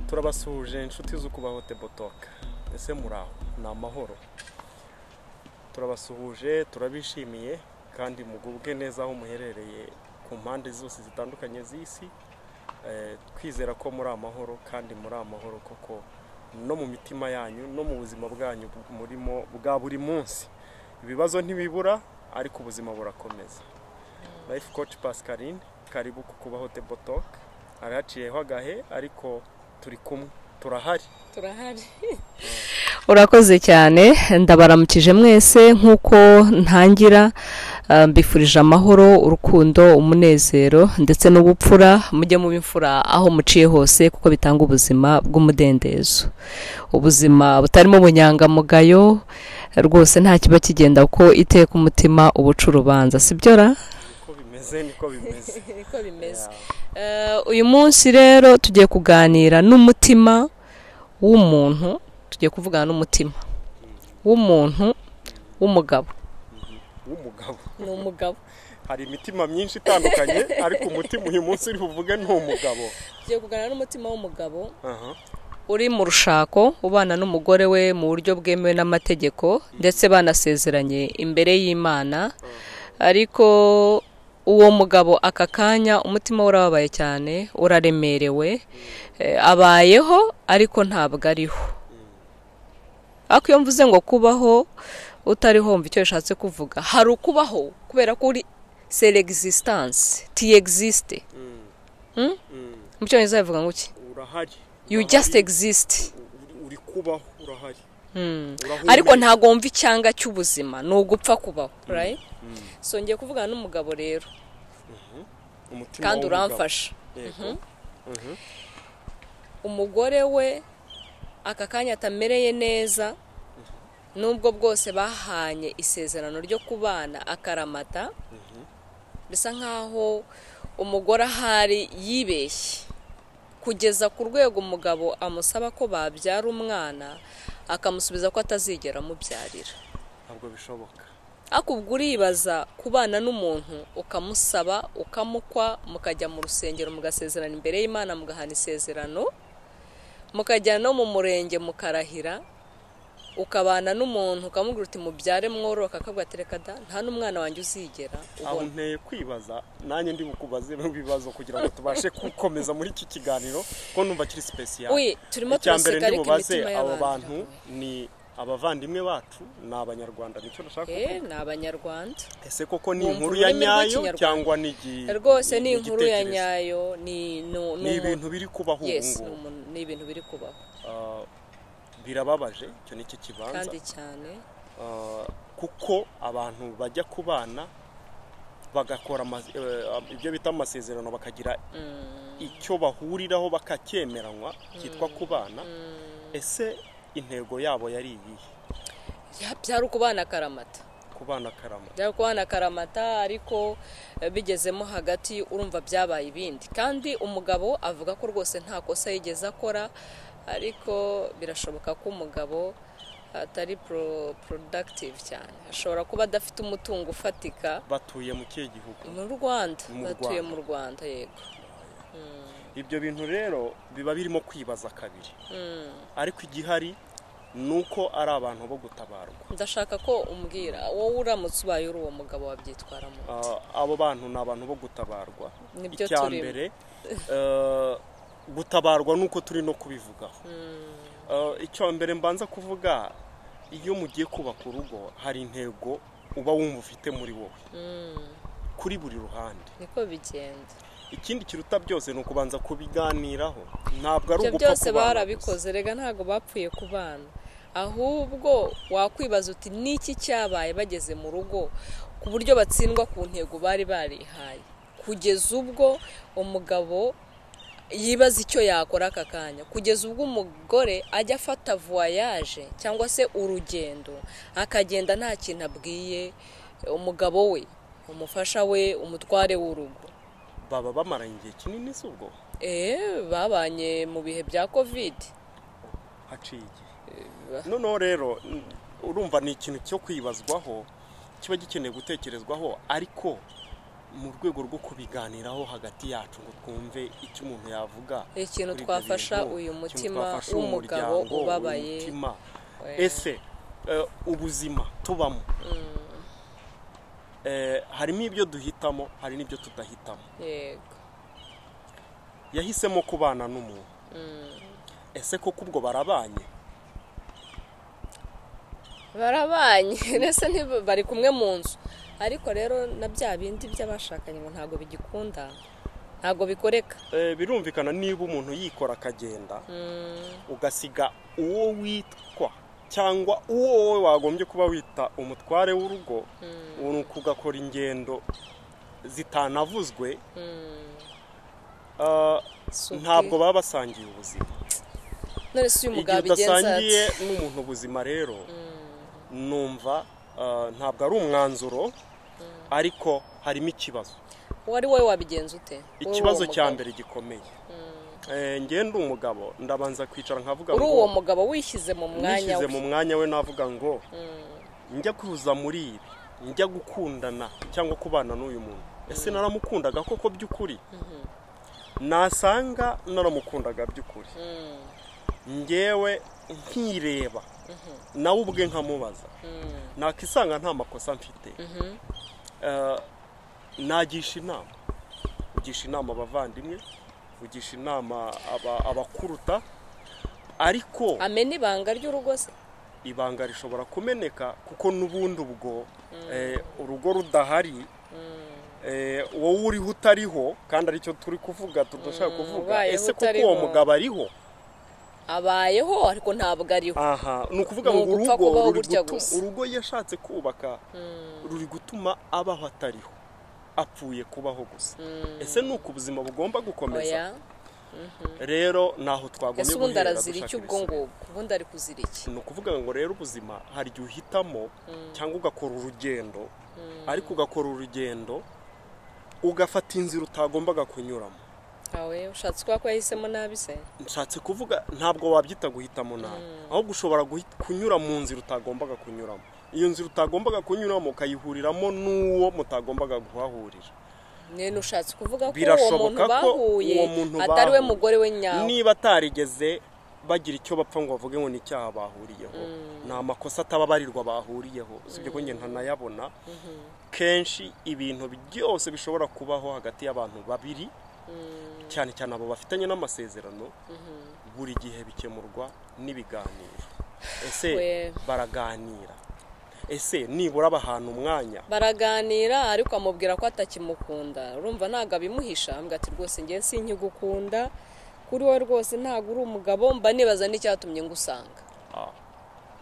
turabasuhuje inshuti z'ukubaho tebotoka ese muraho ni amahoro turabasuhuje turabishimiye kandi mugubwe neza aho muherereye ku mpande zose zitandukanye z'isi Eh, twizera ko muri amahoro kandi muri amahoro koko no mu mitima yanyu no mu buzima bwanyu bu- murimo bwa buri munsi ibibazo ntibibura ariko ubuzima burakomeza life coach pascaline karibu ku kubaho table talk arahaciyeho agahe ariko turi kumwe turahari turahari urakoze cyane ndabaramukije mwese nk'uko ntangira eh, mbifurije amahoro urukundo umunezero ndetse n'ubupfura mujye mu bimfura aho muciye hose kuko bitanga ubuzima bw'umudendezo ubuzima butarimo ubunyangamugayo eh, rwose nta kiba kigenda kuko iteka umutima uba uca urubanza sibyo ra niko bimeze niko bimeze niko bimeze Yeah. Eh, uyu munsi rero tugiye kuganira n'umutima w'umuntu tugiye kuvugana n'umutima w'umuntu w'umugabo w'umugabo ni umugabo hari imitima myinshi itandukanye ariko umutima uyu munsi uri buvuge ni umugabo tugiye kuganira n'umutima w'umugabo Aha. uri mu rushako ubana n'umugore we mu buryo bwemewe n'amategeko ndetse banasezeranye imbere y'imana ariko uwo mugabo aka kanya umutima we urababaye cyane uraremerewe Eh, abayeho ariko ntabwo ariho ariko iyo mvuze ngo kubaho utariho wumva icyo bishatse kuvuga hari ukubaho kubera ko uri seregisitanse tiyegisite Mm. Mm. mu cyongereza bivuga ngo iki urahari yu Urahari. jasite egisisite Uri- uri kubaho urahari Urahumeka. ariko ntabwo wumva icyanga cy'ubuzima ni ugupfa kubaho right? so ngiye kuvugana n'umugabo rero Umutima kandi w'umugabo. uramfasha Yego. Mhm. umugore we aka kanya atamereye neza nubwo bwose bahanye isezerano ryo kubana akaramata bisa nkaho umugore ahari yibeshye kugeza ku rwego umugabo amusaba ko babyara umwana akamusubiza ko atazigera amubyarira ntabwo bishoboka ariko ubwo uribaza kubana n'umuntu ukamusaba ukamukwa mukajya mu rusengero mugasezerana imbere y'imana mugahana isezerano mukajya no mu murenge mukarahira ukabana n'umuntu ukamubwira uti mubyare mworoka akabwa ati reka da nta n'umwana wanjye uzigera aho ubona nteye kwibaza nanjye ndi bukubaze ibibazo kugira ngo tubashe gukomeza muri iki kiganiro ko numva kiri sipesiyare Uy, turimo turaseka ndi ariko bubaze imitima abo y'abantu bantu ni abavandimwe bacu ni abanyarwanda nicyo nashaka Eh, kuvuga ni abanyarwanda ese koko ni Bumva inkuru ya ururimi nyayo rw'ikinyarwanda. cyangwa ni igi- rwose ni ni inkuru ya igitekerezo? nyayo ni nu- ni nu- ibintu biri kubaho ubu yes ni ngubu umuntu- ni ibintu biri kubaho Ah, birababaje icyo ni cyo kibanza kandi cyane Uh, kuko abantu bajya ku bana bagakora ama- eh, ibyo bita amasezerano bakagira icyo bahuriraho bakacyemeranywa cyitwa ku bana ese intego yabo yari iyihe Ya- byari ukubana akaramata ku bana karama byari kubana akaramata ariko eh, bigezemo hagati urumva byabaye ibindi kandi umugabo avuga ko rwose nta kosa yigeze akora ariko birashoboka ko umugabo atari pro- productive cyane ashobora kuba adafite umutungo ufatika batuye mu kihe gihugu mu rwanda Mu batuye Rwanda. mu rwanda yego ibyo bintu rero biba birimo kwibaza kabiri ariko igihari ni uko ari abantu bo gutabarwa ndashaka ko umbwira wowe uramutse ubaye uri uwo mugabo wabyitwaramo Uh, abo bantu ni abantu bo gutabarwa Nibyo icya turimo. mbere uh, gutabarwa nuko turi no kubivugaho Uh, icya mbere mbanza kuvuga iyo mugiye kubaka urugo hari intego uba wumva ufite muri wowe kuri buri ruhande niko bigenda ikindi kiruta byose ni ukubanza kubiganiraho ntabwo ari ibyo ugupfa byose kubana gusa. barabikoze rega ntabwo bapfuye ku bana ahubwo wakwibaza uti niki cyabaye bageze mu rugo ku buryo batsindwa ku ntego bari barihaye kugeza ubwo umugabo yibaza icyo yakora aka kanya kugeza ubwo umugore ajya afata voyage cyangwa se urugendo akagenda nta kintu abwiye umugabo we umufasha we umutware w'urugo baba bamaranye igihe kinini si ubwo Eh, babanye mu bihe bya kovide haciye igihe noneho rero n- urumva ni ikintu cyo kwibazwaho kiba gikeneye gutekerezwaho ariko mu rwego rwo kubiganiraho hagati yacu ngo twumve icyo umuntu yavuga ikintu kuri ibyo twafasha bintu, uyu ikintu mutima twafasha uwo w'umugabo muryango, uwo ubabaye mutima. we. ese eh, ubuzima tubamo eh, harimo ibyo duhitamo hari n'ibyo tudahitamo yego yahisemo kubana n'umuntu ese koko ubwo barabanye barabanye ndetse ntiba- bari kumwe mu nzu ariko rero na bya bindi by'abashakanye ngo ntabwo bigikunda ntabwo bikoreka Eh, birumvikana niba umuntu yikora akagenda ugasiga uwo witwa cyangwa uwo wowe wagombye kuba wita umutware w'urugo ni ugakora ingendo zitanavuzwe ah, Si ubwi- ntabwo baba basangiye ubuzima none se uyu igihe mugabo abigenza udasangiye ati n'umuntu ubuzima rero numva ah, ntabwo ari umwanzuro ariko harimo ikibazo uwari wowe wabigenza ute Wowe ikibazo uwo cya mugabo. mbere gikomeye Eh, njye ndi umugabo ndabanza kwicara nkavuga uri ngo uwo mugabo wishyize mu mwanya nishyize we mu mwanya we navuga ngo njya kuza muri ibi njya gukundana cyangwa kubana n'uyu muntu ese naramukundaga koko by'ukuri nasanga naramukundaga by'ukuri ngewe nkireba nawe ubwe nkamubaza nakisanga nta makosa mfite Eh, nagisha inama ugisha inama abavandimwe ugisha inama aba- abakuruta ariko amena ibanga ry'urugo se ibanga rishobora kumeneka kuko n'ubundi ubwo eh, urugo rudahari eh, wowe uriho utariho kandi aricyo turi kuvuga tudashaka kuvuga ubayeho ese kuko utariho. uwo mugabo ariho abayeho ariko ntabwo ariho aha ni ukuvuga Ni ngo ugupfa urugo kubaho ruri gutya gutu- gusa. urugo yashatse kubaka ruri gutuma abaho atariho apfuye kubaho gusa ese ni uko ubuzima bugomba oya gukomeza rero naho twagombye ese ubundi guhera arazira dushaka iki ubwo ibisubizo. ngubwo ubundi ari kuzira iki ni ukuvuga ngo rero ubuzima hari igihe uhitamo cyangwa ugakora urugendo ariko ugakora urugendo ugafata inzira utagombaga kunyuramo awe ushatse kuba ko yahisemo nabi se nshatse kuvuga ntabwo wabyita guhitamo nabi ahubwo ushobora guhi- kunyura mu nzira utagombaga kunyuramo iyo nzira utagombaga kunyuramo ukayihuriramo n'uwo mutagombaga kuhahurira ni ushatse kuvuga ko uwo muntu Birashoboka ko bahuye uwo muntu atari we bahuye. mugore we nyawe niba atarigeze bagira icyo bapfa ngo bavuge ngo ni icyaha bahuriyeho ni amakosa atababarirwa bahuriyeho usibye ko njye ntanayabona kenshi ibintu byose bishobora kubaho hagati y'abantu babiri cyane cyane abo bafitanye n'amasezerano buri gihe bikemurwa n'ibiganiro ese We. baraganira ese nibura abahana umwanya baraganira ariko amubwira ko atakimukunda urumva ntabwo abimuhisha ambwira ati rwose njye sinkigukunda kuri we rwose ntabwo uri umugabo mba nibaza n'icyatumye ngusanga Ah,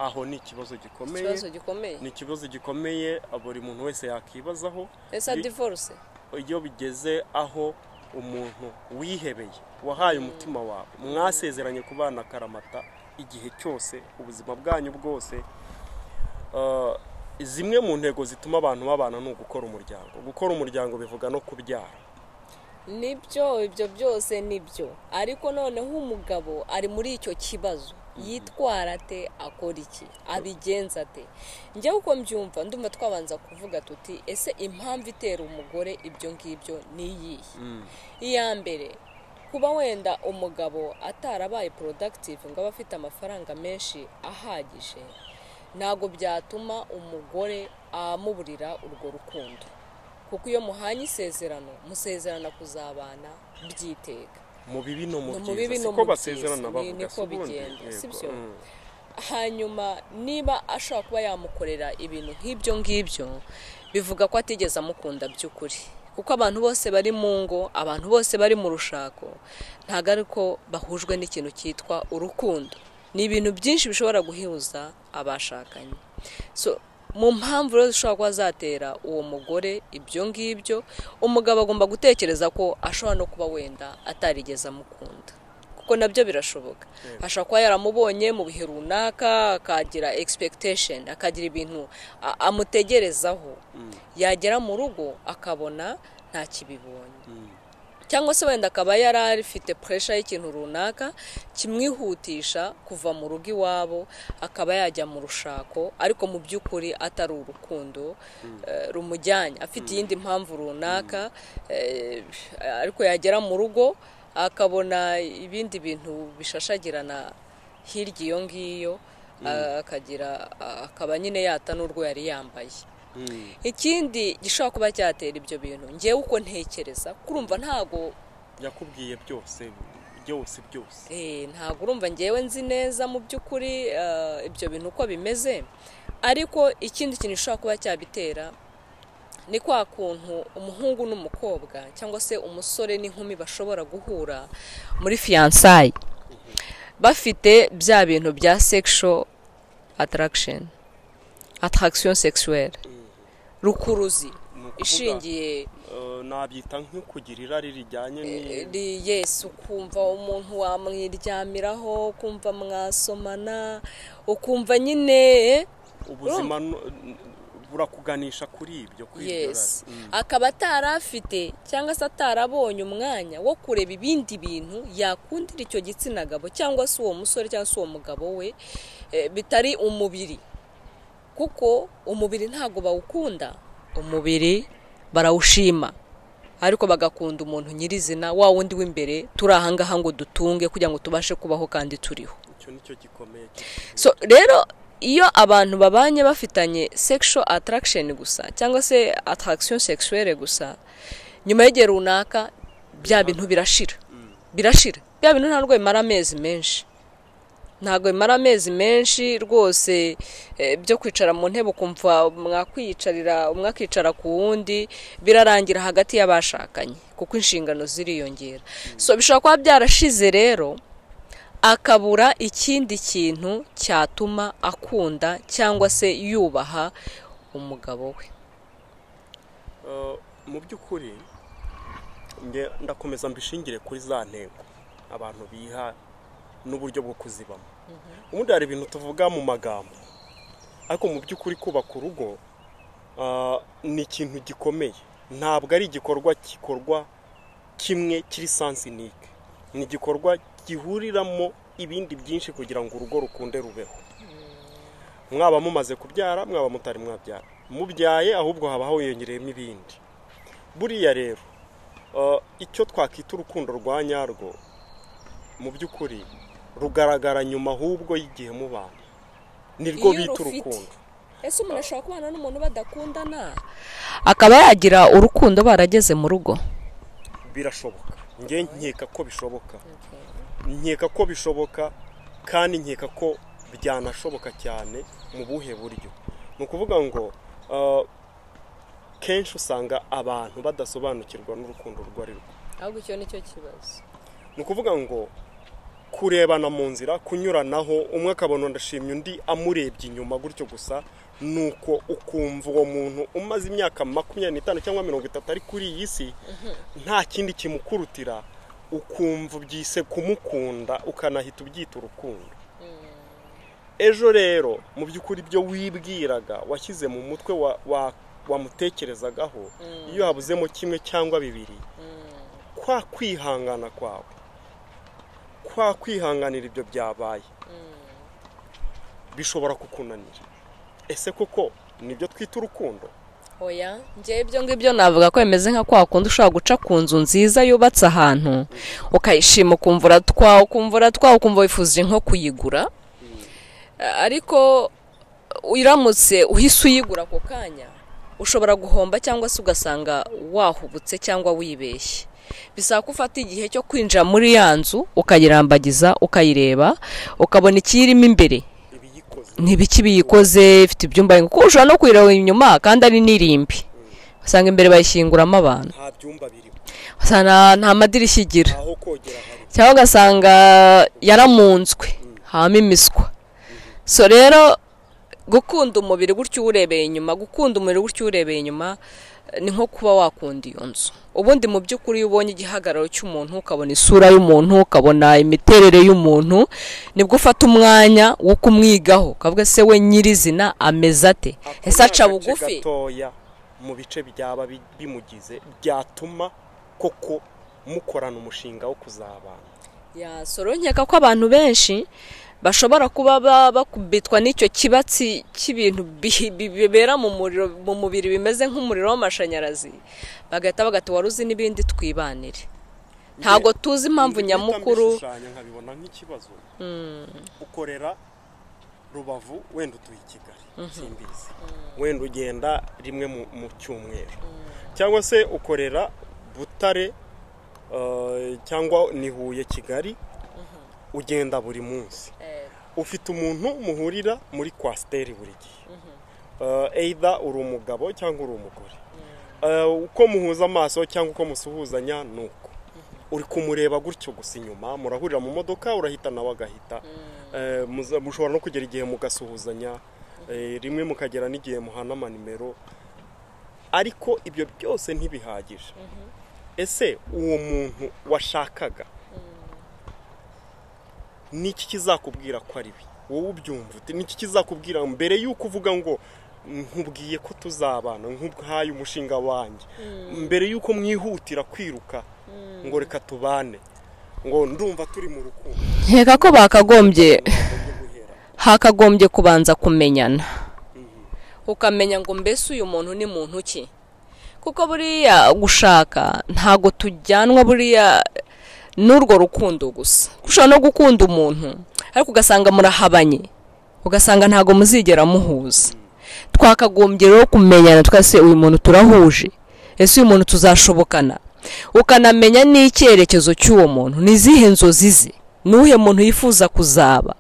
aho ni ikibazo gikomeye ikibazo gikomeye ni ikibazo gikomeye buri muntu wese yakibazaho ese divorce iyo bigeze aho umuntu wihebeye wahaye umutima wawe mwasezeranye kubana akaramata igihe cyose ubuzima bwanyu bwose Uh, zimwe mu ntego zituma abantu babana ni ugukora umuryango gukora umuryango bivuga no kubyara nibyo ibyo byose nibyo ariko noneho umugabo ari muri icyo kibazo yitwara ate akora iki abigenza ate njya uko mbyumva ndumva twabanza kuvuga tuti ese impamvu itera umugore ibyo ngibyo ni iyihe iya mbere kuba wenda umugabo atarabaye productive ngo abe afite amafaranga menshi ahagije ntabwo byatuma umugore amuburira urwo rukundo kuko iyo muhanye isezerano musezerana kuzabana byiteka mu bibi no mu No mu bibi byiza no siko mu basezerana byiza, ni- bavuga niko si ubundi bigenda, Yego, si byo? mm. hanyuma niba ashobora kuba yamukorera ibintu nk'ibyo ngibyo bivuga ko atigeze amukunda by'ukuri kuko abantu bose bari mu ngo abantu bose bari mu rushako ntabwo ari ko bahujwe n'ikintu cyitwa urukundo ni ibintu byinshi bishobora guhuza abashakanye so mu mpamvu rero zishobora kuba zatera uwo mugore ibyo ngibyo umugabo agomba gutekereza ko ashobora no kuba wenda atarigeze amukunda kuko nabyo birashoboka ashobora kuba yaramubonye mu bihe runaka akagira expectation akagira ibintu a- amutegerezaho yagera mu rugo akabona ntakibibonye cyangwa se wenda akaba yari afite puresha y'ikintu runaka kimwihutisha kuva mu rugo iwabo akaba yajya mu rushako ariko mu by'ukuri atari urukundo eh, rumujyanye afite iyindi mpamvu runaka eh, ariko yagera mu rugo akabona ibindi bintu bishashagirana hirya iyo ngiyo akagira akaba nyine yata n'urwo yari yambaye ikindi gishobora kuba cyatera ibyo bintu ngewe uko ntekereza kurumva ntago yakubwiye byose byose byose eh, ntago urumva ngewe nzi neza mu by'ukuri eh, ibyo bintu uko bimeze ariko ikindi kintu gishobora kuba cyabitera ni kwa kuntu umuhungu n'umukobwa cyangwa se umusore n'inkumi bashobora guhura muri fiyansayi bafite bya bintu bya sekisho atarakisheni atarakisiyo sekisuweri rukuruzi Ni ukuvuga, ishingiye eh, nabyita nko kugira irari rijyanye ni Ri- yesi ukumva umuntu wamwiryamiraho ukumva mwasomana ukumva nyine ubuzima nu- burakuganisha kuri ibyo kuri iryo yesi rari. Mm. akaba atari afite cyangwa se atarabonye umwanya wo kureba ibindi bintu yakundira icyo gitsina gabo cyangwa se uwo musore cyangwa se uwo mugabo we eh, bitari umubiri kuko umubiri ntabwo bawukunda umubiri barawushima ariko bagakunda umuntu nyirizina wa wundi w'imbere turi ahangaha ngo dutunge kugira ngo tubashe kubaho kandi turiho icyo nicyo gikomeye so rero iyo abantu babanye bafitanye sexual attraction gusa cyangwa se attraction sexuelle gusa nyuma y'igihe runaka bya bintu birashira birashira bya bintu ntabwo bimara amezi menshi ntabwo bimara amezi menshi rwose eh, byo kwicara mu ntebe ukumva mwakwiyicarira umwe akicara ku wundi birarangira hagati y'abashakanye kuko inshingano ziriyongera so bishobora kuba byarashize rero akabura ikindi kintu cyatuma akunda cyangwa se yubaha umugabo we Eh, mu by'ukuri nge- ndakomeza mbishingire kuri za ntego abantu biha n'uburyo bwo kuzibamo ubundi hari ibintu tuvuga mu magambo ariko mu by'ukuri kubaka urugo ah, ni ikintu gikomeye ntabwo ari igikorwa gikorwa kimwe kiri sansinike ni igikorwa gihuriramo ibindi byinshi kugira ngo urugo rukunde rubeho mwaba mumaze kubyara mwaba mutari mwabyara mubyaye ahubwo haba hiyongereyemo ibindi buriya rero eh, icyo twakwita urukundo rwa nyarwo mu by'ukuri rugaragara nyuma ahubwo y'igihe mubana nirwo Iyo bita rufite. urukundo ese umuntu ashobora kubana n'umuntu badakundana akaba yagira urukundo barageze mu rugo birashoboka nge nkeka ko bishoboka nkeka ko bishoboka kandi nkeka ko byanashoboka cyane mu buhe buryo ni ukuvuga ngo eh, kenshi usanga abantu badasobanukirwa n'urukundo urwo ari rwo ahubwo icyo ni cyo kibazo ni ukuvuga ngo kurebana mu nzira kunyuranaho umwe akabona ndashimye undi amurebye inyuma gutyo gusa ni uko ukumva uwo muntu umaze imyaka makumyabiri n'itanu cyangwa mirongo itatu ari kuri iyi si nta kindi kimukurutira ukumva ubyise kumukunda ukanahita ubyita urukundo ejo rero mu by'ukuri ibyo wibwiraga washyize mu mutwe wa- wa- wamutekerezagaho iyo habuzemo kimwe cyangwa bibiri kwa kwihangana kwawe kwa kwihanganira ibyo byabaye bishobora kukunanira ese koko nibyo twita urukundo oya ngewe ibyo ngibyo navuga ko bimeze nka kwa kundi ushobora guca ku nzu nziza yubatse ahantu ukayishima ukumva uratwawe ukumva uratwawe ukumva wifuje nko kuyigura Eh, ariko iramutse uhise uyigura ako kanya ushobora guhomba cyangwa se ugasanga wahubutse cyangwa wibeshye bisaba ko ufata igihe cyo kwinjira muri ya nzu ukayirambagiza ukayireba ukabona ikiyirimo imbere ibiyikoze ntibiki biyikoze ifite ibyumba bimwe kuko ushobora no kuyireba inyuma kandi ari n'irimbi usanga imbere bayishyinguramo abantu nta byumba birimo usanga nta- nta madirishya igira aho kogera hari cyangwa ugasanga yaramunzwe habamo imiswa so rero gukunda umubiri gutyo uwurebeye inyuma gukunda umubiri gutyo uwurebeye inyuma eh, ni nko kuba wakunda iyo nzu ubundi mu by'ukuri iyo ubonye igihagararo cy'umuntu ukabona isura y'umuntu ukabona imiterere y'umuntu nibwo ufata umwanya wo kumwigaho ukavuga se we nyirizina ameze ate Ako ese ni aca agace bugufi gatoya mu bice byaba bi- bimugize byatuma koko mukorana umushinga wo kuzabana yasoro nkeka ko abantu benshi bashobora kuba bakubitwa n'icyo kibatsi cy'ibintu bibera mu mubiri bimeze nk'umuriro w'amashanyarazi bagahita bagata wari uzi n'ibindi twibanire ntabwo tuzi impamvu nyamukuru nkabibona nk'ikibazo ukorera rubavu wenda utuye i kigali simbizi wenda ugenda rimwe mu cyumweru cyangwa se ukorera butare cyangwa ni huye kigali ugenda buri munsi ufite umuntu muhurira muri kwasiteri buri gihe eyida uri umugabo cyangwa uri umugore uko muhuza amaso cyangwa uko musuhuzanya ni uko uri kumureba gutyo gusa inyuma murahurira mu modoka urahita nawe agahita mushobora no kugera igihe mugasuhuzanya rimwe mukagera n'igihe muhana amanimero ariko ibyo byose ntibihagije ese uwo muntu washakaga niki kizakubwira ko ari bi wowe ubyumva uti niki kizakubwira mbere y'uko uvuga ngo nkubwiye ko tuzabana nk'ubwaye umushinga wanjye mbere y'uko mwihutira kwiruka ngo reka tubane ngo ndumva turi mu rukundo nkeka ko bakagombye hakagombye kubanza kumenyana ukamenya ngo mbese uyu muntu ni muntu ki kuko buriya gushaka ntabwo tujyanwa buriya n'urwo rukundo gusa ushobora no gukunda umuntu ariko ugasanga murahabanye ugasanga ntabwo muzigera muhuza twakagombye rero kumenyana twese uyu muntu turahuje ese uyu muntu tuzashobokana ukanamenya n'icyerekezo cy'uwo muntu ni izihe nzozi ze n'uhe muntu yifuza kuzaba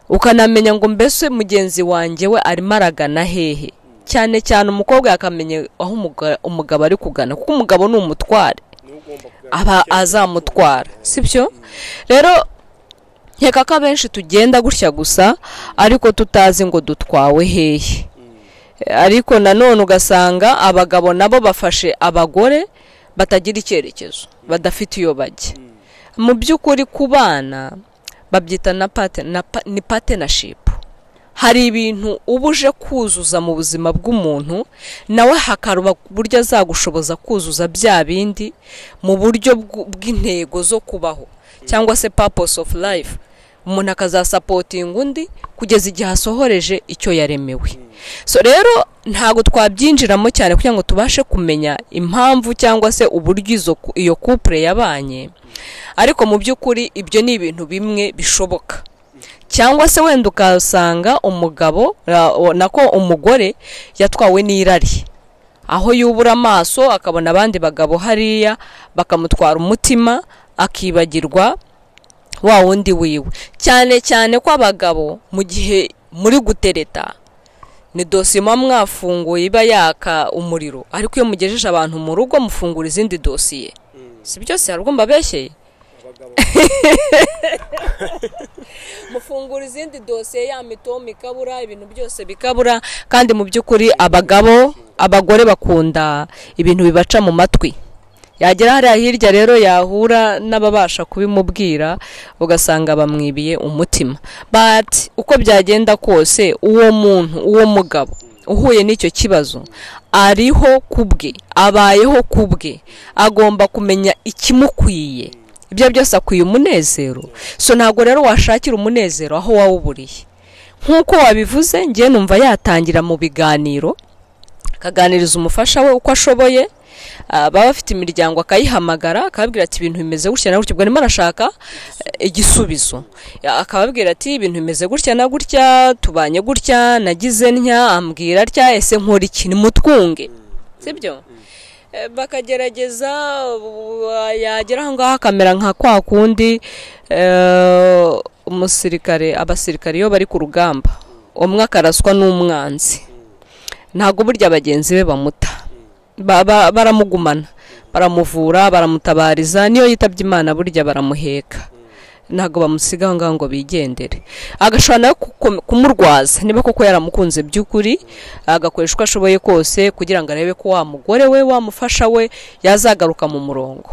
ukanamenya ngo mbese mugenzi wanjye we arimo aragana hehe cyane cyane umukobwa yakamenya aho umugabo ari kugana kuko umugabo ni umutware aba azamutwara si byo rero nkeka ko abenshi tugenda gutya gusa ariko tutazi ngo dutwawe hehe ariko nanone ugasanga abagabo nabo bafashe abagore batagira icyerekezo badafite iyo bajya mu by'ukuri ku bana babyita ni patenashipu hari ibintu uba uje kuzuza mu buzima bw'umuntu nawe hakaruba uburyo azagushoboza kuzuza bya bindi mu buryo bw'intego zo kubaho cyangwa se paposi ofu layifu umuntu akazasapotinga undi kugeza igihe asohoreje icyo yaremewe so rero ntabwo twabyinjiramo cyane kugira ngo tubashe kumenya impamvu cyangwa se uburyo iyo kupure yabanye ariko mu by'ukuri ibyo ni ibintu bimwe bishoboka cyangwa se wenda ukasanga umugabo nako umugore yatwawe n'irari aho yubura amaso akabona abandi bagabo hariya bakamutwara umutima akibagirwa wa wundi wiwe cyane cyane ko abagabo mu gihe muri gutereta ni dosiye muba mwafunguye iba yaka umuriro ariko iyo mugejeje abantu mu rugo mufungura izindi dosiye si byose hari ubwo mbabeshyeye mufungura izindi dosiye ya mitomu ikabura ibintu byose bikabura kandi mu by'ukuri abagabo abagore bakunda ibintu bibaca mu matwi yagera hariya hirya rero yahura n'ababasha kubimubwira ugasanga bamwibiye umutima bati uko byagenda kose uwo muntu uwo mugabo uhuye n'icyo kibazo ariho kubwe abayeho kubwe agomba kumenya ikimukwiye ibyo byose akwiye umunezero so ntabwo rero washakira umunezero aho wawuburiye nk'uko wabivuze ngiye numva yatangira mu biganiro akaganiriza umufasha we uko ashoboye baba bafite imiryango akayihamagara akababwira ati ibintu bimeze gutya na gutya ubwo arimo arashaka igisubizo akababwira ati ibintu bimeze gutya na gutya tubanye gutya nagize ntya ambwira atya ese nkora iki nimutwunge sibyo bakagerageza yagera aho ngaho akamera nka kwa kundi umusirikare abasirikare iyo bari ku rugamba umwe akaraswa n'umwanzi ntabwo burya bagenzi be bamuta baramugumana baramuvura baramutabariza niyo yitabye imana burya baramuheka ntabwo bamusiga aho ngaho ngo bigendere agashobora nawe kumurwaza niba koko yaramukunze by'ukuri agakoresha uko ashoboye kose kugira ngo arebe ko wa mugore we wamufasha we yazagaruka mu murongo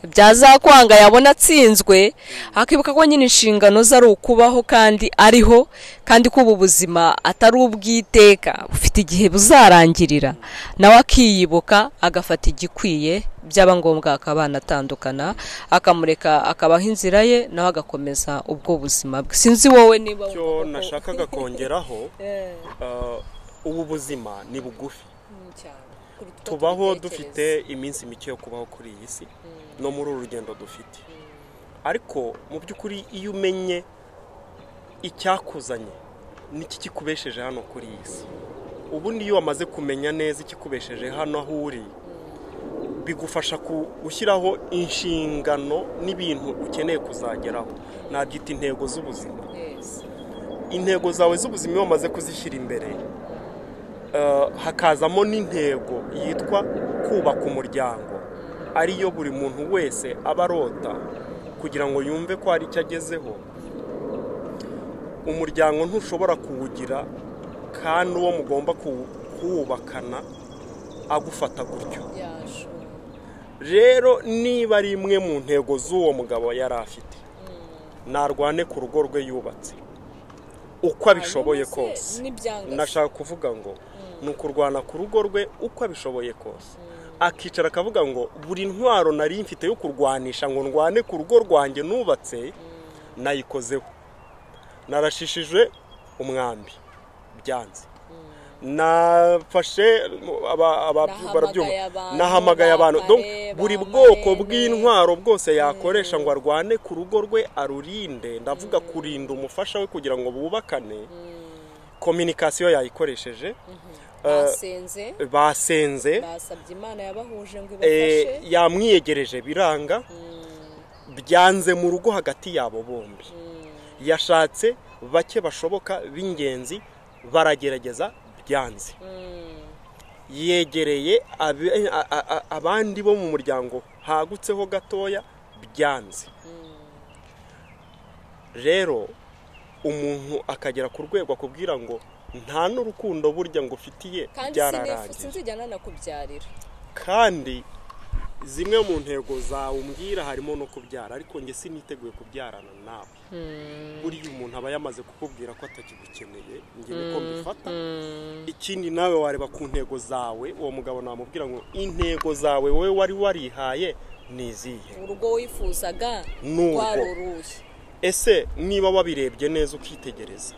byazakwanga yabona atsinzwe akibuka ko nyine inshingano ze ari ukubaho kandi ariho kandi ko ubu buzima atari ubw'iteka bufite igihe buzarangirira nawe akiyibuka agafata igikwiye byaba ngombwa akaba anatandukana akamureka akabaho inzira ye nawe agakomeza ubwo buzima bwe sinzi wowe niba icyo nashakaga kongeraho ubu buzima ni bugufi tubaho dufite iminsi mike yo kubaho kuri iyi si no muri uru rugendo dufite ariko mu by'ukuri iyo umenye icyakuzanye n'iki kikubesheje hano kuri iyi si ubundi iyo wamaze kumenya neza ikikubesheje hano aho uri bigufasha gushyiraho inshingano n'ibintu ukeneye kuzageraho nabyita intego z'ubuzima intego zawe z'ubuzima iyo wamaze kuzishyira imbere hakazamo n'intego yitwa kubaka umuryango ariyo buri muntu wese aba arota kugira ngo yumve ko hari icyo agezeho umuryango ntushobora kuwugira kandi uwo mugomba kuwubakana agufata gutyo rero niba ari imwe mu ntego z'uwo mugabo yari afite narwane ku rugo rwe yubatse uko abishoboye kose nashaka kuvuga ngo ni ukurwana ku rugo rwe uko abishoboye kose akicara akavuga ngo buri ntwaro nari mfite yo kurwanisha ngo ndwane ku rugo rwanjye nubatse nayikozeho narashishije umwambi byanze nafashe nahamagaye abantu buri bwoko bw'intwaro bwose yakoresha ngo arwane ku rugo rwe arurinde ndavuga kurinda umufasha we kugira ngo bubakane kominikasiyo yayikoresheje basenze yamwiyegereje biranga byanze mu rugo hagati yabo bombi yashatse bake bashoboka b'ingenzi baragerageza byanze yegereye abandi bo mu muryango hagutseho gatoya byanze rero umuntu akagera ku rwego akubwira ngo nta n'urukundo burya ngo ufitiye byararangiye kandi zimwe mu ntego zawe umbwira harimo no kubyara ariko njye siniteguye kubyarana nawe buriya umuntu aba yamaze kukubwira ko atakigukeneye njye niko mbifata ikindi nawe wareba ku ntego zawe uwo mugabo namubwira ngo intego zawe wowe wari warihaye ni izihe urugo wifuzaga rwaruruye ese niba wabirebye neza ukitegereza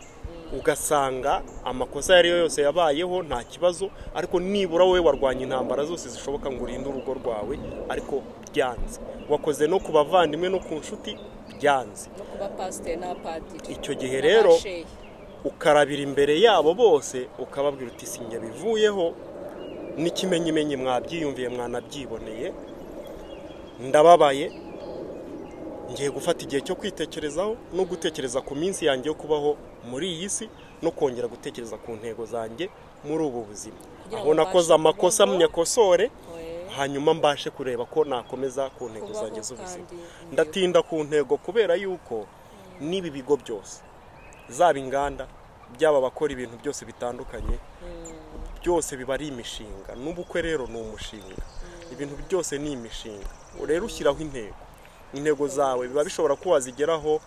ugasanga amakosa ayo ari yo yose yabayeho nta kibazo ariko nibura wowe warwanya intambara zose zishoboka ngo urinde urugo rwawe ariko byanze wakoze no ku bavandimwe no ku nshuti byanze icyo gihe rero ukarabira imbere yabo bose ukababwira uti sinjye bivuyeho n'ikimenyimenyi mwabyiyumviye mwanabyiboneye ndababaye ngiye gufata igihe cyo kwitekerezaho no gutekereza ku minsi yanjye yo kubaho muri iyi si no kongera gutekereza ku ntego zanjye muri ubu buzima aho nakoze amakosa nyakosore hanyuma mbashe kureba ko nakomeza ku ntego zanjye z'ubuzima ndatinda ku ntego kubera yuko n'ibi bigo byose zaba inganda byaba abakora ibintu byose bitandukanye byose biba ari imishinga n'ubukwe rero ni umushinga ibintu byose ni imishinga rero ushyiraho intego intego zawe biba bishobora kuba wazigeraho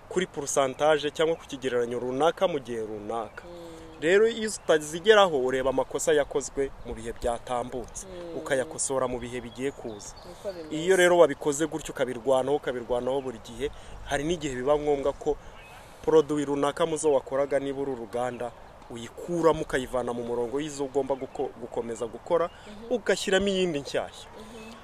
kuri porosantaje cyangwa ku kigereranyo runaka mu gihe runaka rero iyo utazigeraho ureba amakosa yakozwe mu bihe byatambutse ukayakosora mu bihe bigiye kuza iyo rero wabikoze gutyo ukabirwanaho ukabirwanaho buri gihe hari n'igihe biba ngombwa ko poroduwi runaka muzo wakoraga niba uri uruganda uyikuramo ukayivana mu murongo y'izo ugomba gukomeza gukora ugashyiramo iyindi nshyashya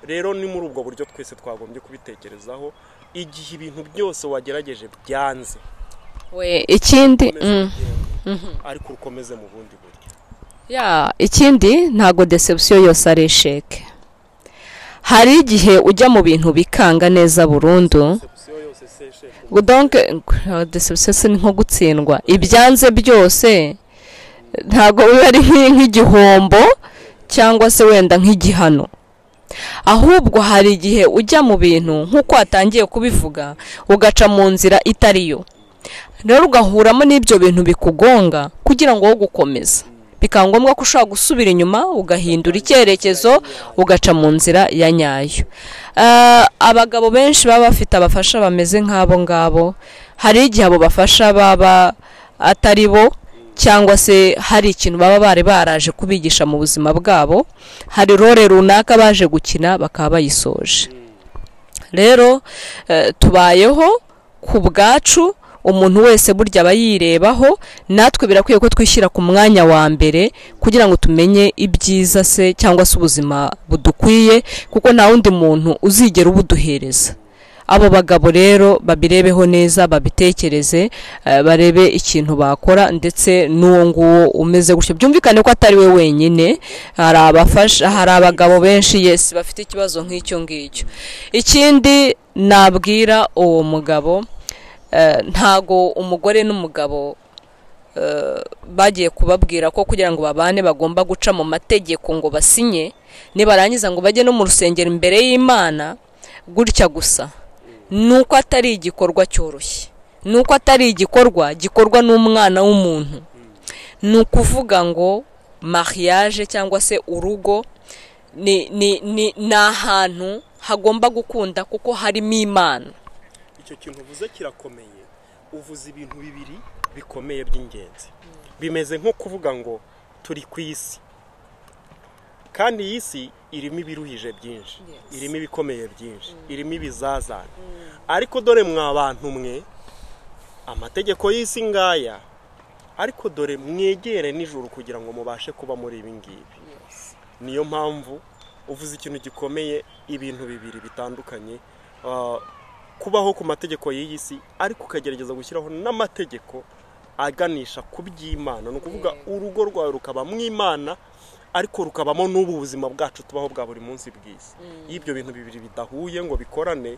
rero ni muri ubwo buryo twese twagombye kubitekerezaho igihe ibintu byose wagerageje byanze we ikindi ariko ukomeze mu bundi buryo ya ikindi ntabwo deception yose ari esheke hari igihe ujya mu bintu bikanga neza burundu deception si nko gutsindwa ibyanze byose ntabwo biba ari nk'igihombo cyangwa se wenda nk'igihano ahubwo hari igihe ujya mu bintu nk'uko watangiye kubivuga ugaca mu nzira itari yo rero ugahuramo n'ibyo bintu bikugonga kugira ngo wo gukomeza bikaba ngombwa ko ushobora gusubira inyuma ugahindura icyerekezo ugaca mu nzira ya nyayo abagabo benshi baba bafite abafasha bameze nk'abo ngabo hari igihe abo bafasha baba atari bo cyangwa se hari ikintu baba bari baraje kubigisha mu buzima bwabo hari role runaka baje gukina bakaba bayisoje rero tubayeho ku bwacu umuntu wese burya aba yirebaho natwe birakwiye ko twishyira ku mwanya wa mbere kugira ngo tumenye ibyiza se cyangwa se ubuzima budukwiye kuko nta wundi muntu uzigera ubuduhereza abo bagabo rero babirebeho neza babitekereze barebe ikintu bakora ndetse n'uwo nguwo umeze gutyo byumvikane ko atari we wenyine hari abafasha hari abagabo benshi yesi bafite ikibazo nk'icyo ngicyo ikindi nabwira uwo mugabo ntago umugore n'umugabo bagiye kubabwira ko kugira ngo babane bagomba guca mu mategeko ngo basinye nibarangiza ngo bajye no mu rusengero imbere y'imana gutya gusa nuko atari igikorwa cyoroshye nuko atari igikorwa gikorwa n'umwana w'umuntu ni ukuvuga ngo mariage cyangwa se urugo ni ahantu hagomba gukunda kuko harimo imana icyo kintu uvuze kirakomeye uvuze ibintu bibiri bikomeye by'ingenzi bimeze nko kuvuga ngo turi ku isi kandi iyi si irimo ibiruhije byinshi irimo ibikomeye byinshi irimo ibizazane ariko dore mwa bantu mwe amategeko y'isi ngaya ariko dore mwegere nijoro kugira ngo mubashe kuba muri ibi ngibi niyo mpamvu uvuze ikintu gikomeye ibintu bibiri bitandukanye kubaho ku mategeko y'iyi si ariko ukagerageza gushyiraho n'amategeko aganisha ku by'imana ni ukuvuga urugo rwawe rukaba mw'imana ariko rukabamo n'ubu buzima bwacu tubaho bwa buri munsi bwiza iyo ibyo bintu bibiri bidahuye ngo bikorane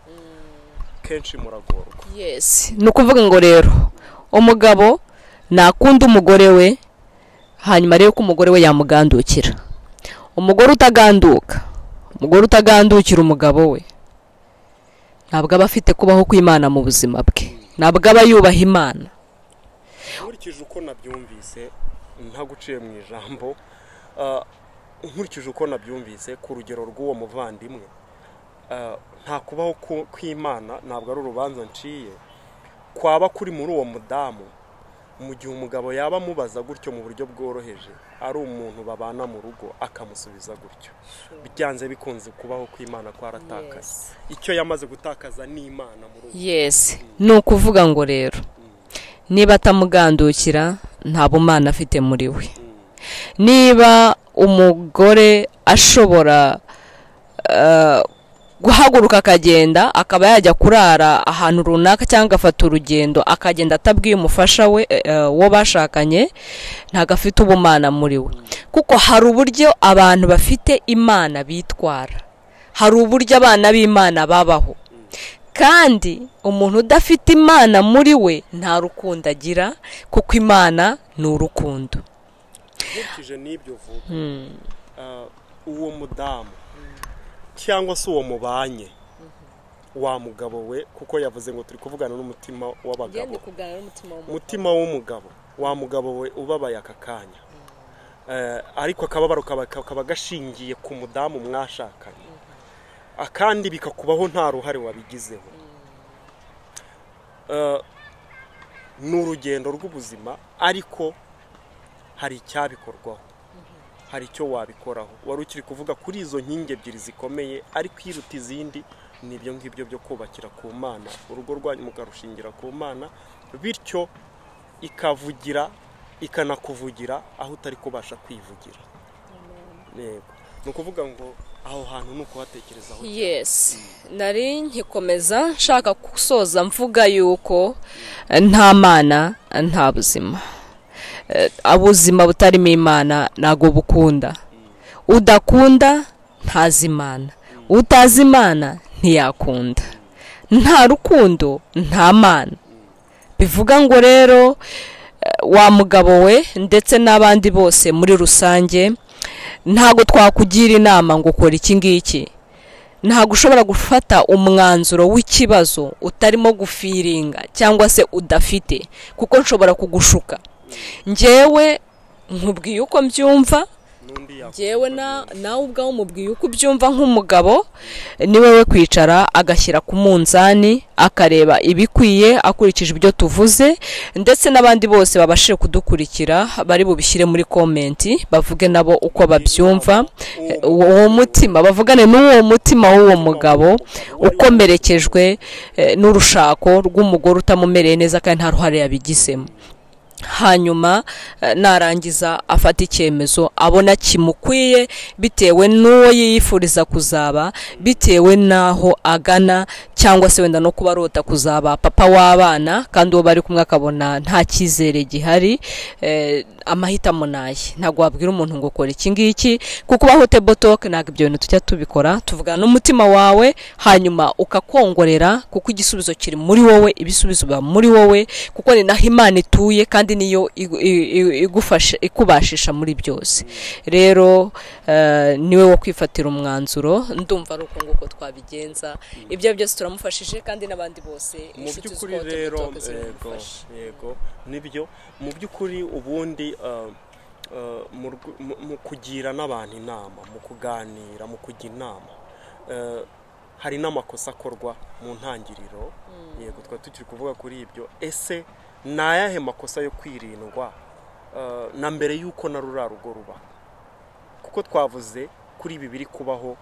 kenshi muragorwa yesi ni ukuvuga ngo rero umugabo ntakunda umugore we hanyuma rero ko umugore we yamugandukira umugore utaganduka umugore utagandukira umugabo we ntabwo aba afite kubaho kw'imana mu buzima bwe ntabwo aba yubaha imana nkurikije uko nabyumvise ntaguciye mu ijambo nkurikije uko nabyumvise ku rugero rw'uwo muvandimwe nta kubaho kw'imana ntabwo ari urubanza nciye kwaba kuri muri uwo mudamu mu gihe umugabo yaba amubaza gutyo mu buryo bworoheje ari umuntu babana mu rugo akamusubiza gutyo byanze bikunze kubaho kw'imana kwaratakaye icyo yamaze gutakaza ni imana muri uwo yesi ni ukuvuga ngo rero niba atamugandukira nta bumana afite muri we niba umugore ashobora guhaguruka akagenda akaba yajya kurara ahantu runaka cyangwa agafata urugendo akagenda atabwiye umufasha we wo bashakanye ntabwo afite ubumana muri we kuko hari uburyo abantu bafite imana bitwara hari uburyo abana b'imana babaho kandi umuntu udafite imana muri we nta rukundo agira kuko imana ni urukundo nkurikije n'ibyo uvuga uwo mudamu cyangwa se uwo mubanye wa mugabo we kuko yavuze ngo turi kuvugana n'umutima w'abagabo umutima w'umugabo wa mugabo we ubabaye aka kanya ariko akababaro kaba gashingiye ku mudamu mwashakanye akandi bikakubaho nta ruhare wabigizeho ni urugendo rw'ubuzima ariko hari icyabikorwaho hari icyo wabikoraho wari ukiri kuvuga kuri izo nkingi ebyiri zikomeye ariko iruta izindi ni ibyo ngibyo byo kubakira ku mana urugo rwanyu mukarushingira ku mana bityo ikavugira ikanakuvugira aho utari kubasha kwivugira ni ukuvuga ngo aho hantu ni ukuhatekerezaho yesi nari nkikomeza nshaka gusoza mvuga yuko nta mana nta buzima ubuzima butarimo imana ntabwo bukunda udakunda ntazi imana utazi imana ntiyakunda nta rukundo nta mana bivuga ngo rero wa mugabo we ndetse n'abandi bose muri rusange ntabwo twakugira inama ngo ukora iki ngiki ntabwo ushobora gufata umwanzuro w'ikibazo utarimo gufiringa cyangwa se udafite kuko nshobora kugushuka ngewe nkubwiye uko mbyumva n'undi yakumva ngewe ko na- nyine. nawe ubwawe umubwiye uko ubyumva nk'umugabo ni we kwicara agashyira ku munzani akareba ibikwiye akurikije ibyo tuvuze ndetse n'abandi bose babashije kudukurikira bari bubishyire muri komenti bavuge nabo uko babyumva Eh, uwo mutima bavugane n'uwo mutima w'uwo mugabo ukomerekejwe eh, n'urushako rw'umugore utamumereye neza kandi nta ruhare yabigizemo hanyuma eh, narangiza afata icyemezo abona kimukwiye bitewe n'uwo yifuriza kuzaba bitewe n'aho agana cyangwa se wenda no kuba arota kuzaba papa w'abana kandi uwo bari kumwe akabona nta cyizere gihari eh, amahitamo naye ntabwo wabwira umuntu ngo ukora iki ngiki kuko ubaho tebotoke ntabwo ibyo bintu tujya tubikora tuvugana n'umutima wawe hanyuma ukakongorera kuko igisubizo kiri muri wowe ibisubizo biba muri wowe kuko ni naho imana ituye kandi niyo igu- i- i- igufasha ikubashisha muri byose rero eh, niwe wo kwifatira umwanzuro ndumva ari uko nguko twabigenza ibyo byose turamufashije kandi n'abandi bose mu inshuti by'ukuri z'uko rero Tabitoke yego ziramufasha. yego nibyo mu by'ukuri ubundi uh, uh, mu rw- mu- mu kugira n'abantu inama mu kuganira mu kujya inama uh, hari n'amakosa akorwa mu ntangiriro yego twari tukiri kuvuga kuri ibyo ese ni ayahe makosa yo kwirindwa uh, na mbere y'uko na ruriya rugo ruba kuko twavuze kuri ibi biri kubaho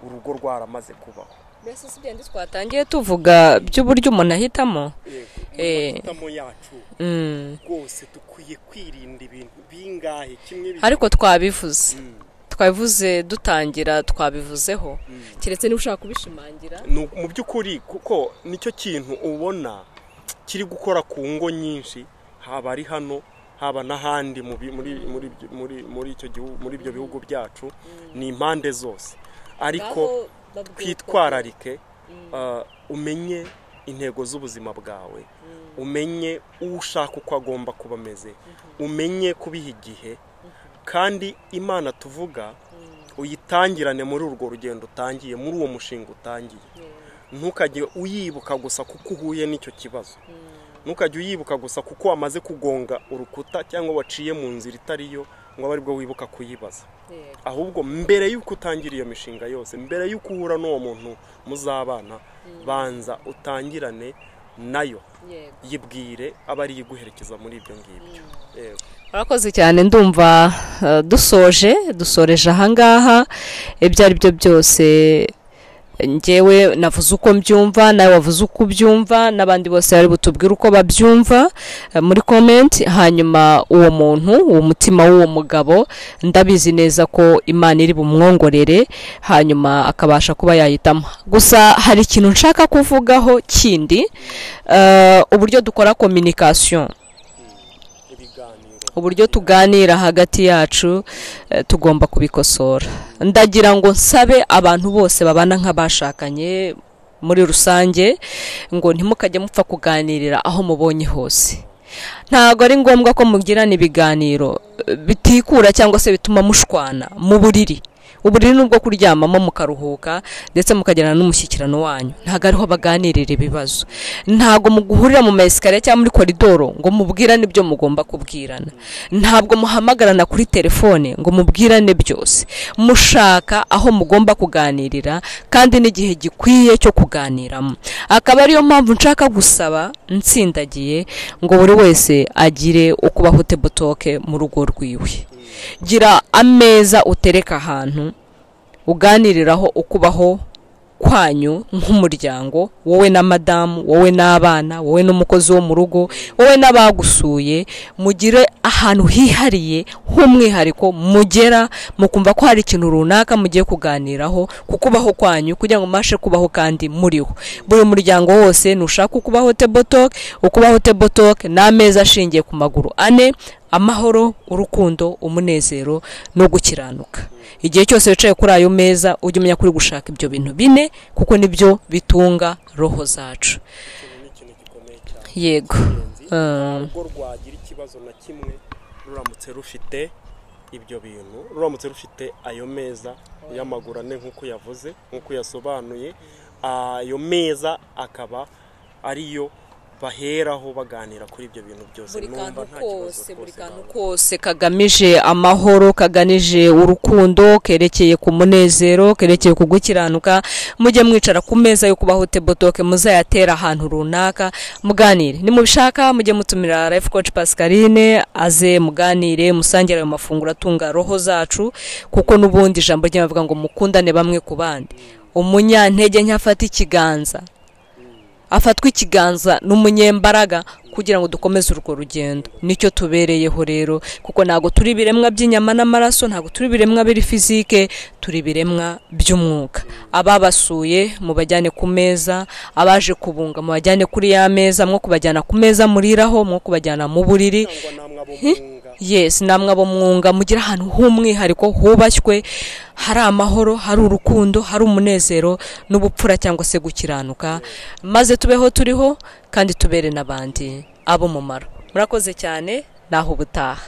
urugo rwaramaze kubaho mbese si bya bindi twatangiye tuvuga by'uburyo umuntu ahitamo yego mu Eh. mahitamo yacu Mm. rwose dukwiye kwirinda ibintu bingahe kimwe bibiri ariko twabivuze Mm. twabivuze dutangira twabivuzeho Mm. keretse niba ushaka kubishimangira Ni uku- mu by'ukuri kuko nicyo kintu ubona kiri gukora ku ngo nyinshi haba ari hano haba n'ahandi mu bi- muri muri ibyo- muri muri icyo gihugu muri ibyo bihugu byacu ni impande zose ariko Nabo babwirwa- twitwararike uh, umenye intego z'ubuzima bwawe umenye uwo ushaka uko agomba kuba ameze umenye kubiha igihe kandi imana tuvuga uyitangirane muri urwo rugendo utangiye muri uwo mushinga utangiye ntukajye uyibuka gusa kuko uhuye n'icyo kibazo ntukajye uyibuka gusa kuko wamaze kugonga urukuta cyangwa waciye mu nzira itari yo ngo abe aribwo wibuka kuyibaza Yego. ahubwo mbere y'uko utangira iyo mishinga yose mbere y'uko uhura n'uwo muntu muzabana banza utangirane nayo Yego. yibwire aba ari iguherekeza muri ibyo ngibyo Yego. murakoze cyane ndumva eh, dusoje dusoreje ahangaha ibyo ari byo byose ngewe navuze uko mbyumva nawe wavuze uko ubyumva n'abandi bose bari butubwire uko babyumva eh, muri komenti hanyuma uwo muntu uwo mutima w'uwo mugabo ndabizi neza ko imana iri bumwongorere hanyuma akabasha kuba yahitamo gusa hari ikintu nshaka kuvugaho kindi eh, uburyo dukora kominikasiyo ibiganiro uburyo tuganira hagati yacu eh, tugomba kubikosora ndagira ngo nsabe abantu bose babana nk'abashakanye muri rusange ngo ntimukajye mupfa kuganirira aho mubonye hose ntabwo ari ngombwa ko mugirana ibiganiro eh, bitikura cyangwa se bituma mushwana mu buriri uburiri ni ubwo kuryamamo mukaruhuka ndetse mukagirana n'umushyikirano wanyu ntabwo ariho baganirira ibibazo ntabwo muguhurira mu mayesikariye cyangwa muri koridoro ngo mubwirane ibyo mugomba kubwirana ntabwo muhamagarana kuri telefone ngo mubwirane byose mushaka aho mugomba kuganirira kandi n'igihe gikwiye cyo kuganiramo akaba ariyo mpamvu nshaka gusaba nsindagiye ngo buri wese agire ukubaho tebotoke mu rugo rwiwe gira ameza utereka ahantu uganiriraho ukubaho kwanyu nk'umuryango wowe na madamu wowe n'abana wowe n'umukozi wo mu rugo wowe n'abagusuye mugire ahantu hihariye h'umwihariko mugera mukumva ko hari ikintu runaka mugiye kuganiraho ku kubaho kwanyu kugira ngo mubashe kubaho kandi muriho buri muryango wose nushaka ukubaho tebotoke ukubaho tebotoke ni ameza ashingiye ku maguru ane amahoro urukundo umunezero no gukiranuka igihe cyose wicaye kuri ayo meza ujya umenya kuri gushaka ibyo bintu bine kuko nibyo bitunga roho zacu ikintu ni ikintu gikomeye cyane yego Eh, urugo rwagira ikibazo na kimwe ruramutse rufite ibyo bintu ruramutse rufite ayo meza y'amaguru ane nk'uko yavuze nk'uko yasobanuye ayo meza akaba ariyo baheraho baganira kuri ibyo bintu byose buri kantu nta kibazo kose buri rwose kantu nabona. kose kagamije amahoro kaganije urukundo kerekeye ku munezero kerekeye ku gukiranuka mujye mwicara ku meza yo kubaho tebotoke muzayatere ahantu runaka muganire nimubishaka mujye mutumira life coach pascaline aze muganire musangire ayo mafunguro atunga roho zacu kuko n'ubundi ijambo rye bavuga ngo mukundane bamwe ku bandi umunyantege ntiyafata ikiganza afatwa ikiganza n'umunyembaraga kugira ngo dukomeze urwo rugendo nicyo tubereyeho rero kuko ntabwo turi ibiremwa by'inyama n'amaraso ntabwo turi ibiremwa biri fizike turi ibiremwa by'umwuka ababasuye mubajyane ku meza abaje kubunga mubajyane kuri ya meza mwo kubajyana ku meza muriraho mwo kubajyana mu buriri cyangwa namwe abomunga yesi namwe abo mwunga mugira ahantu h'umwihariko hubashywe hari amahoro hari urukundo hari umunezero n'ubupfura cyangwa se gukiranuka maze tubeho turiho kandi tubere n'abandi ab'umumaro murakoze cyane naho ubutaha